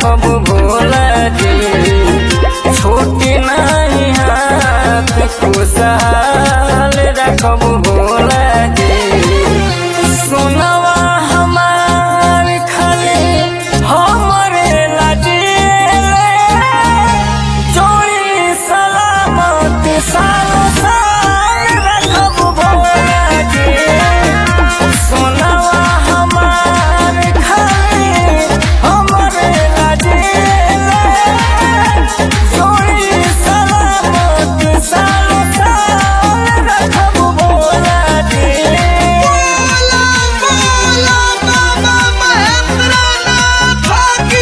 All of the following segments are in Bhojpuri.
रखब भोला जी छोटी नहीं हाथ खुशहाल रखब भोला जी सुनवा हमार खाली हमरे लाजी जोड़ी सलामत साल साल रखब भोला जी सुनवा हमार खाली हमरे लाजी जोड़ी सलामत साल साल रखब भोला जी बोला बोला बाबा महेंद्रनाथ की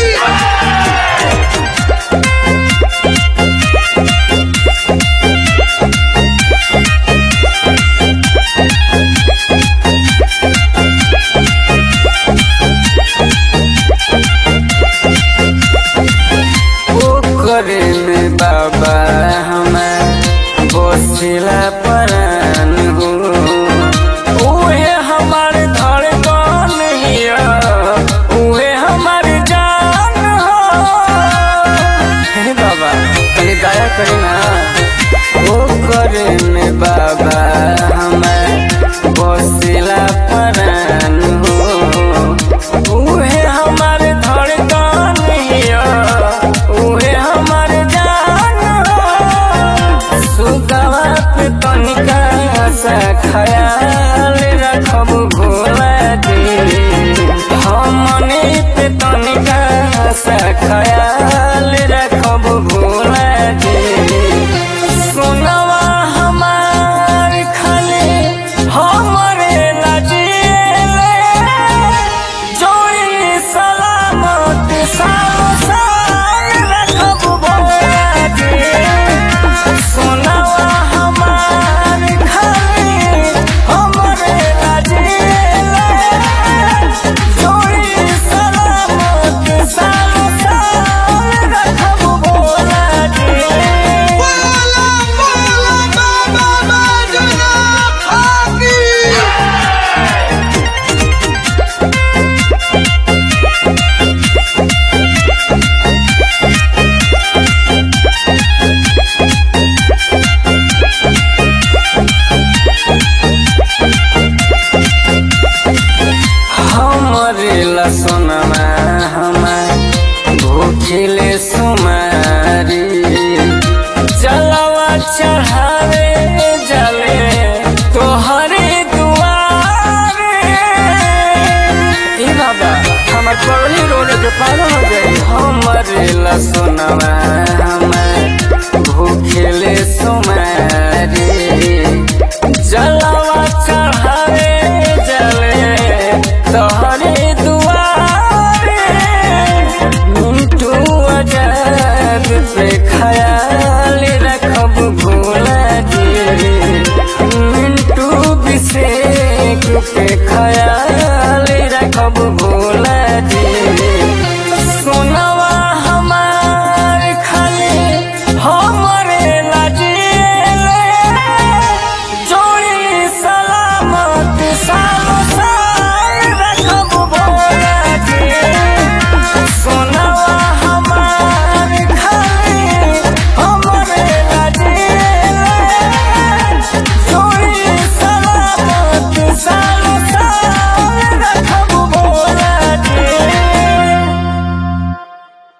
ओकरे में बाबा हमें बसिला परान हो उहे हमार धड़कन हिया उहे हमार जान हो हे बाबा तनी दया करी ना ओकरे में बाबा हमें बसिला परान हो उहे हमार धड़कन हिया उहे हमार जान हो सुगवा पे तनिका सा ख्याल रखब भोला जी हमने पे तनिका सा ख्याल रखब भोला जी सुनवा हमार खाली हमरे लजीले जोड़ी सलामत साल साल रखब भोला जी सुनवा हमार खाली हमरे लजीले जोड़ी सलामत साल साल रखब भोला जी बोला बोला बाबा महेंद्रनाथ की हमरे लसुनमा हमार भूखिले सुमारी जलवा चढ़ावे जले तोहरे दुआरे ई बाबा हमर पगली रोड के पार हो गई हमरे लसुनमा हमार भूखिले सुमारी जलवा चढ़ावे जले तोहरे दुआरे मिंटू आजाद पे ख्याल रखब भोला जी मिंटू विषेक पे ख्याल